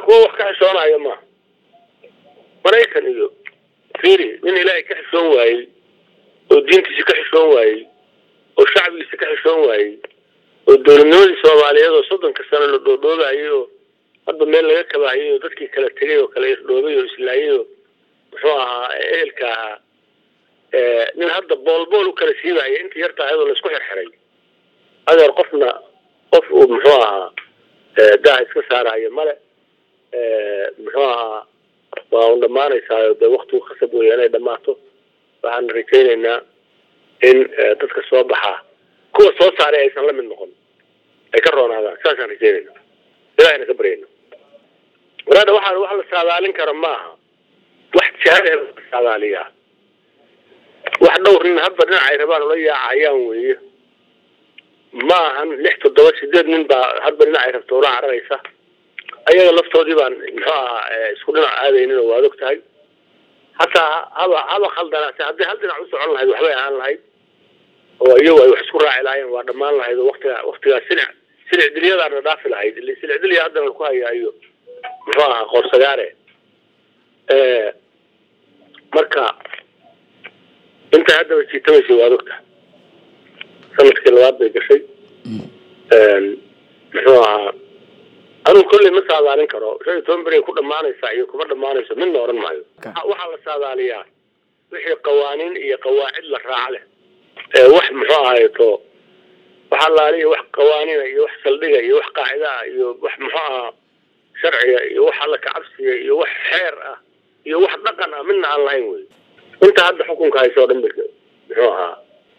kuwa wax ka xishoonayo maaha maraykan iyo firi nin ilaahay ka xishoon waayey oo diintiisa ka xishoon waayey oo shacbigiisa ka xishoon waayey oo dowladnimadii soomaaliyeed oo soddonka sano la dhoodhoobahayay oo hadba meel laga kabahayay oo dadkii kala tegay oo kala irdhoobay oo islaayay oo muxuu ahaa ehelka ahaa nin hadda boolbool u kala siibahaya intii yarta ayadoo laisku xirxiray adeer qofna qof uu muxuu ahaa daha iska saarahayo male muxuu ahaa waa un dhamaanaysaayo dee waktigu khasab weya inay dhammaato waxaan rajaynaynaa in dadka soo baxaa kuwa soo saaray aysan la mid noqon ay ka roonaadaan saasaan rajaynayna ilahayna ka baryayna waraada waxaan wax la saadaalin kara maaha wax jahada la saadaaliyaa wax dhowr nin hadba dhinacay rabaan ula yaacayaan weeye ma ahan lix toddoba sideed nin baa hadba dhinacay rabta ula cararaysa ayaga laftoodii baan muxuu ahaa isku dhinac aadaynin oo waad og tahay hataa haba haba khaldanaase haddii hal dhinac u socon lahayd waxbay ahaan lahayd oo iyagu ay wax isku raaci lahaayeen waa dhammaan lahayd oo waktiga waktigaas silic silic dilyadaana dhaafi lahayd ili silic dilya haddana laku hayaayo muxuu ahaa qoorsagaare marka intay haddaba jiitamaysay waad og tahay sanadkii labaad bay gashay muxuu ahaa anugu kolley ma saadaalin karo shan iyo toban beri ku dhamaanaysa iyo kuma dhamaanayso midna odhan maayo waxaa la saadaaliyaa wixii qawaaniin iyo qawaacid la raac leh wax muxuu ahayto wax allaaliya wax qawaaniina iyo wax saldhiga iyo wax qaacida ah iyo wax muxuu ahaa sharciga iyo wax alla kacabsiga iyo wax xeer ah iyo wax dhaqan ah midna aan lahayn wey inta hadda xukunka hayso o dhan muxuu ahaa